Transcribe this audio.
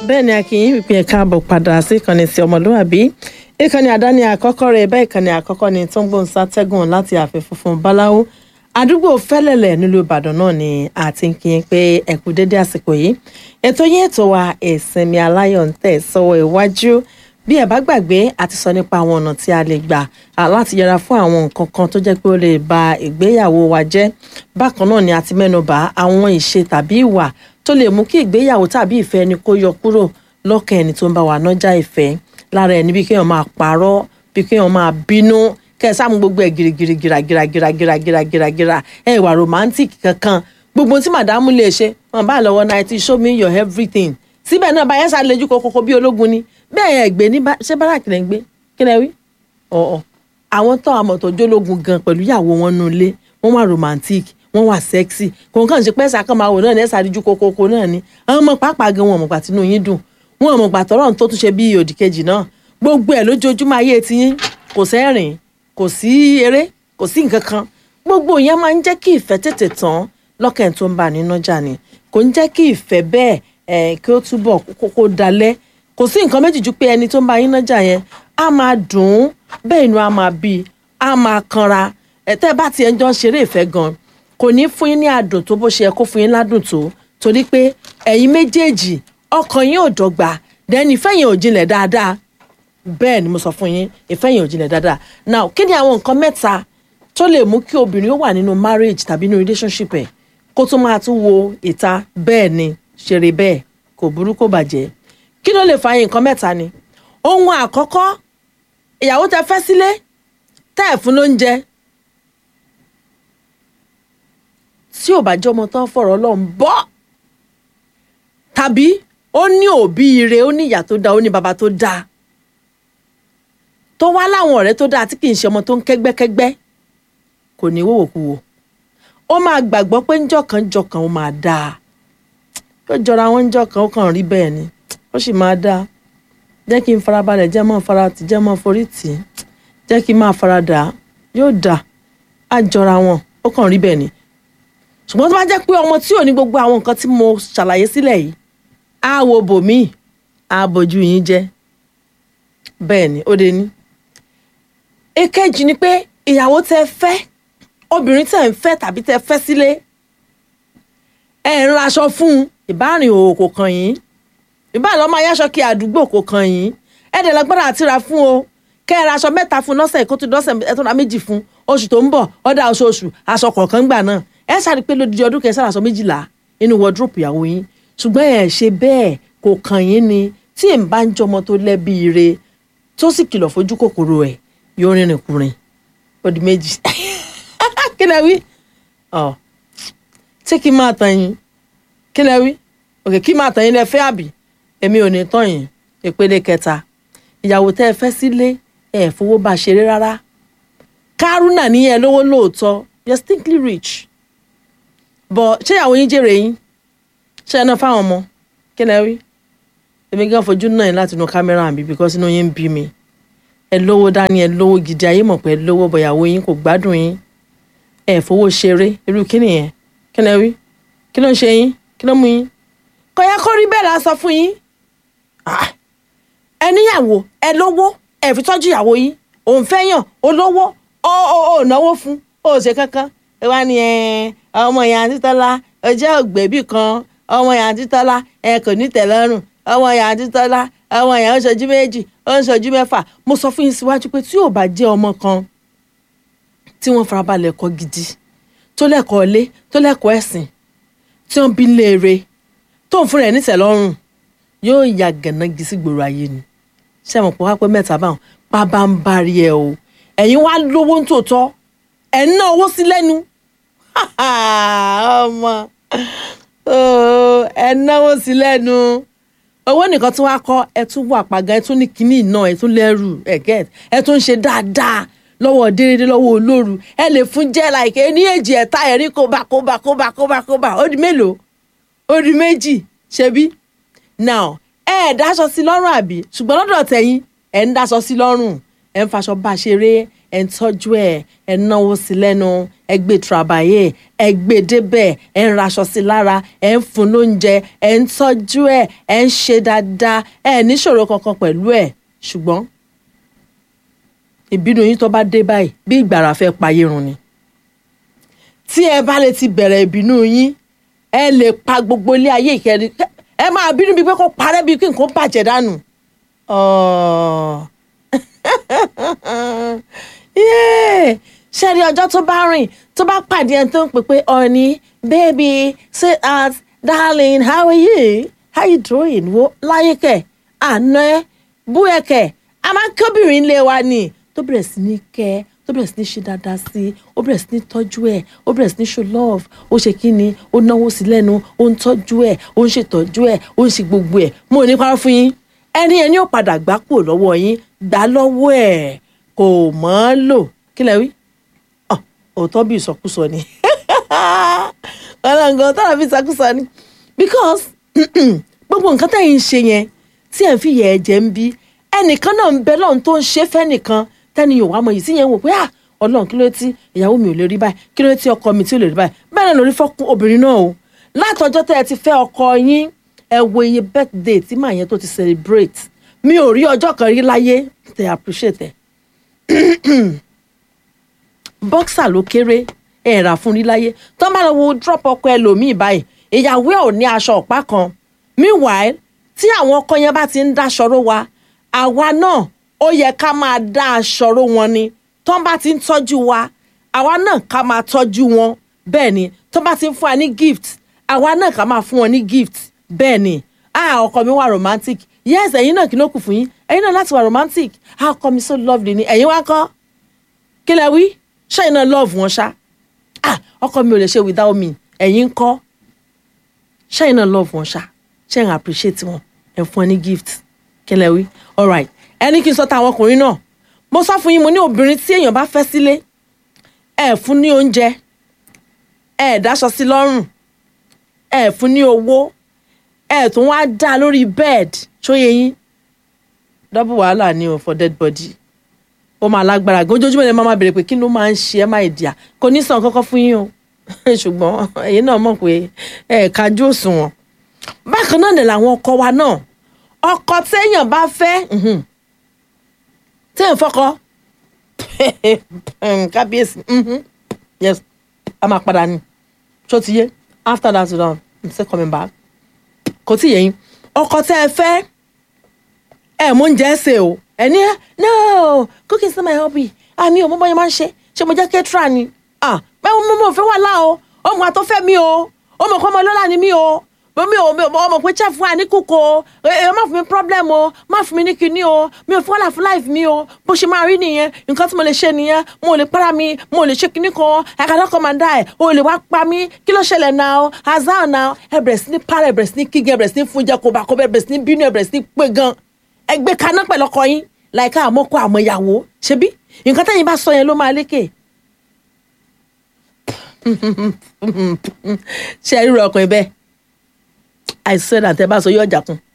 bẹ́ẹ̀ ni akínyìn pípín ẹ̀ka àbọ̀ padà sí ìkànnì sí ọmọlúwàbí ìkànnì àdáni àkọ́kọ́ rẹ̀ bẹ́ẹ̀ ìkànnì àkọ́kọ́ ni tó ń gbóhùn sátẹ́gùn láti ààfin funfun báláwo àdúgbò fẹ́lẹ̀lẹ̀ nílùú ìbàdàn náà ni àti ń kí n pé ẹ kú dédé àsìkò yìí ètò yín ètò wa ìsinmi aláyọ̀ ń tẹ̀ sọ́wọ́ iwájú bí ẹ bá gbàgbé àti sọ nípa àwọn ọ̀nà tí a lè gbà láti yẹra fún àwọn nǹkan kan tó jẹ́ pé ó lè ba ìgbéyàwó wa jẹ́ bákan náà ni a ti mẹ́nubà àwọn ìṣe tàbí ìwà tó lè mú kí ìgbéyàwó tàbí ìfẹ́ ẹni kó yọ kúrò lọ́kàn ẹni tó ń bá wa nájà ìfẹ́ lára ẹni bí kéèyàn máa parọ́ bí kéèyàn máa bínú kẹ́ ẹ sáà mú gbogbo ẹ̀ girigiri giragira giragira giragira gira ẹ ìwà romantic kankan gbogbo tí màdámù lè ṣe wọn bá lọ́wọ́ náà show me your everything síbẹ̀ náà báyẹn sá lejú kokoko bí ológun ni bẹ́ẹ̀ yẹn gbé ní ṣé báràkì lẹ́ ń gbé kí lẹ́ wí ọ̀ọ́ àwọn tó àmọ̀ tó jólógun gan pẹ̀lú ìyàwó wọn nù ilé wọ́n wà romantic wọ́n wà sexy kò kàn ṣe pẹ́sà kan máa wò náà ní ẹ̀sà àdíjú kokoko náà ni àwọn ọmọ pàápàá gan wọn ọmọ gbà tínú yín dùn wọn ọmọ gbà tọrọ tó tún ṣe bí òdì kejì náà gbogbo ẹ̀ lójoojúmọ́ ayé tiyín kò sẹ́rìn kò sí eré kò sí nǹkan kan gbogbo yẹn máa ń jẹ́ kí ìfẹ́ tètè tán lọ́kàn tó ń bà nínú ọjà ni kò ń jẹ́ kí ìfẹ́ bẹ́ẹ̀ ẹ̀ kí ó túbọ̀ kókó dalẹ̀ kò sí nǹkan méjì ju pé ẹni tó ń bá yín nájà yẹn á máa dùn ún bẹ́ẹ̀ inú á máa bí i á máa kanra ẹ̀tẹ́ bá tiẹ̀ ń jọ ṣeré ìfẹ́ gan kò ní fún yín ní àdùn tó bó ṣe yẹ kó fún yín ládùn tó torí pé ẹ̀yin méjèèjì ọkàn yín ò dọ́gba dẹ́ni ìfẹ́ yẹn ò jinlẹ̀ dáadáa bẹ́ẹ̀ ni mo sọ fún yín ìfẹ́ yẹn ò jinlẹ̀ dáadáa now kí ni àwọn nǹkan mẹ́ta tó lè mú kí obìnrin ó wà nínú marriage tàbí nínú relationship ẹ̀ kó tó máa tún wo ìta bẹ́ẹ̀ ni ṣeré bẹ́ẹ̀ kò burú kò bàjẹ́ kí ló lè fa nǹkan mẹ́ta ni ohun àkọ́kọ́ ìyàwó tẹ fẹ́ sílé tẹ́ ẹ̀ fún lóúnjẹ tí ò bá jẹ́ ọmọ tán fọ̀rọ̀ ọlọ́run bọ́ tàbí ó ní òbí ire ó ní ìyá tó dáa ó ní bàbá tó dáa tó wá láwọn ọ̀rẹ́ tó dáa tí kì í ṣe ọmọ tó ń kẹ́gbẹ́kẹ́gbẹ́ kò ní wòwòkuwò ó máa gbàgbọ́ pé ńjọ̀kan ńjọ̀kan ó máa dáa ó jọra wọn ńjọ̀kan ó kàn rí bẹ́ẹ̀ ni ó sì máa dáa jẹ́ kí n farabalẹ̀ jẹ́ mọ́ fara tì jẹ́ mọ́ forí tì í jẹ́ kí n máa fara dà á yóò dà á jọra wọn ó kàn rí bẹ́ẹ̀ ni ṣùgbọ́n tó bá jẹ́ pé ọmọ tí ò ní gbogbo àwọn nǹkan tí mo ṣàlàyé sílẹ̀ yìí á wo bòmíì á bójú yín jẹ́ bẹ́ẹ̀ ni ó de ní. èkejì ni pé ìyàwó tẹ́ fẹ́ obìnrin tẹ́ ń fẹ́ tàbí tẹ́ fẹ́ sílé ẹ̀ ń raṣọ fún un ìbárìn òwò kò kàn yín ìbá lọ́mọ ayáṣọ kí àdúgbò kò kàn yín ẹ̀ẹ́dẹ̀ lágbára àti ra fún o kẹ́ ẹ ra aṣọ mẹ́ta fún lọ́sẹ̀ kó tó dọ́sẹ̀ ẹ̀ tó ra méjì fún oṣù tó ń bọ̀ ọ̀dà oṣooṣù aṣọ kọ̀ọ̀kan gbà náà ẹ ṣàrí pé lódìdí ọdún kẹsàn aṣọ méjìlá inú wọdúrópù ìyàwó yín ṣùgbọ́n ẹ̀ ṣe bẹ́ẹ̀ kò kàn yín ni tí ẹ̀ ń bá ń jọmọ tó lẹ́bi ire tó sì kìlọ̀ fojú kòkòrò ẹ̀ yóò rìnrìn kùnrin ó di méjì kí lẹ wí ọ ṣé kí n máa tàn yín kí lẹ wí òkè kí n máa tàn yín lẹ fẹ́ àbí èmi ò ní tàn yín ìpele kẹta ìyàwó tẹ́ ẹ fẹ́ sílé ẹ fowó bá ṣeré rárá kárúnà ní ẹ lówó lóòótọ́ you're stinkly rich but ṣé ìyàwó yín jèrè yín ṣé ẹ náà fáwọn ọmọ kí lẹ rí èmi gan fojú náà yín láti inú kámẹ́rà mi because inú yín ń bí mi ẹ lówó dání ẹ lówó gidi ayé mọ̀ pé ẹ lówó bọ̀ ìyàwó yín kò gbádùn yín ẹ fowó ṣeré irú kí nìyẹn kí lẹ rí kí ló ń ṣe yín kí ló mú yín kò yẹ kó rí bẹ́ẹ̀ la sọ fún yín ẹ níyàwó ẹ lówó ẹ fi tọ́jú ìyàwó yín òun fẹ́ yàn olówó ó ó ó náwó fún ó ṣe kankan ẹ wá ní ẹ ọmọ ìyá àti tọ́lá ọjọ́ ògbébì kan ọmọ ìyá àti tọ́lá ẹ kò ní tẹ̀lọ́rùn ọmọ ìyá àti tọ́lá ọmọ ìyá ń ṣojú méjì ó ń ṣojú mẹ́fà mo sọ fún yín síwájú pé tí ò bá jẹ́ ọmọ kan tí wọ́n farabalẹ̀ kọ́ gidi tó lẹ́kọ̀ọ́ ilé tó lẹ́kọ̀ọ́ ẹ̀sìn tí wọ́n bí léere tó ń fún rẹ̀ nítẹ̀lọ́rùn yóò ya gànági sí gbòòrò ayé ni ṣé mo pọ̀ wá pé mẹ́ta báwọn pábá ń bari ẹ o ẹ̀yin wá lówó ń tòótọ́ ẹ̀ ń ná owó sí lẹ́nu ọmọ ẹ̀ ń náwó sí lẹ́nu owó nìkan tí wàá kọ́ ẹ tún wà pàgà ẹ tún ní kínní iná ẹ tún lẹ́rù ẹ gẹ́t ẹ tún ń ṣe dáadáa lọ́wọ́ déédéé lọ́wọ́ olóru ẹ lè fún jẹ́ láìké ní èjì ẹ̀ta ẹ̀rí kóbá kóbá kóbá kóbá kóbá ó di mélòó ó di méjì ṣebí now ẹ ẹ̀ dáṣọ sí lọ́rùn àbí ṣùgbọ́n lọ́dọ̀ tẹ̀yìn ẹ̀ ń dáṣọ sí lọ́rùn ẹ̀ ń faṣọ bá ṣeré ẹ̀ ń tọ́jú ẹ̀ ẹ̀ ń náwó sí lẹ́nu ẹ̀ gbé trabayé ẹ̀ gbé débẹ̀ ẹ̀ ń raṣọ sí lára ẹ̀ ń fún lóúnjẹ ẹ̀ ń tọ́jú ẹ̀ ẹ̀ ń ṣe dáadáa ẹ̀ níṣòro kankan pẹ̀lú ẹ̀ ṣùgbọ́n ìbínú yín tó bá dé báyìí bí ìgbàrà fẹ́ payé run ni tí ẹ bá lè ti bẹ̀rẹ̀ ìbínú yín ẹ lè pa gbogbo ilé ayé ìkẹrin ẹ máa bínú bíi pé kó parẹ́ bíi kí nǹkan bàjẹ́ dànù. ṣẹ́ni ọjọ́ tó bá rìn tó bá pàdé ẹni tó ń pè pé ọ̀ní baby sweetheart darling how are you how you doing wo láyé kẹ̀ àná ẹ bú ẹ kẹ̀ a máa ń kóbìnrin lé wa ni tó bẹ̀rẹ̀ sí ní kẹ́ tó bẹ̀rẹ̀ sí ní ṣe dáadáa sí i ó bẹ̀rẹ̀ sí ní tọ́jú ẹ̀ ó bẹ̀rẹ̀ sí ní show love ó ṣe kí ni ó náwó sí lẹ́nu ó ń tọ́jú ẹ̀ ó ń ṣètọ́jú ẹ̀ ó ń ṣe gbogbo ẹ̀ mo ò ní parọ́ fún yín ẹni ẹni ò padà gbá kúrò lọ́wọ́ yín gbà lọ́wọ́ ẹ̀ kò mọ́ ọ́ lò kí lẹ wí òótọ́ bí ìsọkúsọ ni ọlọ́ngàn tọ́lá bí ìsọkúsọ ni because gbogbo nǹkan tẹ̀yìn ń ṣe yẹn tí ẹ̀ ń fi yẹ ẹ̀jẹ̀ ń bí ẹnìkan náà ń bẹ lọ́run tó ń ṣe fẹ́nìkan tẹ́ni yóò wá mọ yìí sí yẹn wò pé ah ọlọ́run kí ló tí ìyàwó mi ò lè rí báyìí kí ló tí ọkọ mi tí ò lè rí báyìí bẹ́ẹ̀ náà lórí fọ́kún obìnrin náà o látọjọ́ tẹ́ ẹ ti fẹ́ ọkọ yín ẹ wo iye birthday tí màá yẹn tó ti celebrate mi ò rí ọjọ́ kan rí láyé tẹ appreciate ẹ boxer ló kéré ẹ rà fún rí láyé tó bá lọ wo drop ọkọ ẹlòmíì báyìí ìyàwó ẹ ò ní aṣọ ọ̀pá kan meanwhile tí àwọn ọkọ yẹn bá ti ń dáṣọ ró wa àwa náà ó yẹ ká máa dá aṣọ ró wọn ni tó bá ti ń tọ́jú wa àwa náà ká máa tọ́jú wọn bẹ́ẹ̀ ni tó bá ti ń fún wa ní gift àwa náà ká máa fún wọn ní gift bẹ́ẹ̀ ni ah ọkọ mi wà romantic yes ẹ̀yin náà kí ló kù fún yín ẹ̀yin náà láti wà romantic ah ọkọ mi so lovely ni ẹ̀yin wá kọ́ kí lẹ wí ṣẹ́yìn náà love wọn ṣá ah ọkọ mi ò lè ṣe without me ẹ̀yin kọ́ ṣẹ́yìn náà love wọn ṣá ṣẹ́yìn appreciate wọn ẹ̀ fún ẹ ní gift kí lẹ wí alright ẹni kí n sọ táwọn ọkùnrin náà mo sọ fún yín mo ní obìnrin tí èèyàn bá fẹ́ sílé ẹ fún ní oúnjẹ ẹ dáṣọ sí lọ́rùn ẹ fún ní owó ẹ tún wá dá lórí bed ṣóyè yín double wàhálà ni o for dead body ó máa lágbára gan ojoojúmọ́ ni màmá béèrè pé kí ló máa ń ṣe ẹ́ máa ìdíyà kò ní sàn kọ́kọ́ fún yín o ṣùgbọ́n ẹ̀yin náà mọ̀ pé ẹ̀ kájú òṣùwọ̀n bákan náà ni làwọn ọkọ wa náà ọkọ téèyàn bá fẹ́ téèyàn fọkọ kábíyèsí yes a máa padà ní ṣó ti yé after that down i'm still coming back kò tí yẹ yín ọkọ tẹ́ ẹ fẹ́ ẹ mú oúnjẹ ṣe o ẹ ní no cooking is not my hobby àmì ò mọ bọ́yẹ máa ń ṣe ṣé mo jẹ́ kẹ́tìrà ni ah bẹ́ẹ̀ mo mọ̀ fẹ́ wà láà o ọmọ àtọ́fẹ́ mi o ọmọ kọ́ ọmọ lọ́la ni mi o mi ò mi ò ọmọ pé chef wa ní kúkọ o ẹ má fún mi problem o má fún mi ní kinní o mi ò fọlá fún life mi o bó ṣe máa rí nìyẹn nǹkan tí mo lè ṣe nìyẹn mo lè para mi mo lè ṣe kinní kan àkàdá kan máa dá ẹ o lè wá pa mí kí ló ṣẹlẹ̀ náà o azar náà ẹ bẹ̀rẹ̀ sí ní para ẹ bẹ̀rẹ̀ sí ní kígẹ ẹ bẹ̀rẹ̀ sí ní fúnjẹ kó bá kó bẹ̀rẹ̀ sí ní bínú ẹ bẹ̀rẹ̀ sí ní pé gan ẹ gbé kaná pẹ̀lú ọkọ yín láìka àmọ́kọ àmọ́ ìyàwó ṣebí nǹkan tẹ́yìn bá sọ yẹn ló máa lékè ṣe é ríro ọkùnrin bẹ́ẹ̀ àìsàn àtẹ bá sọ yóò jà kún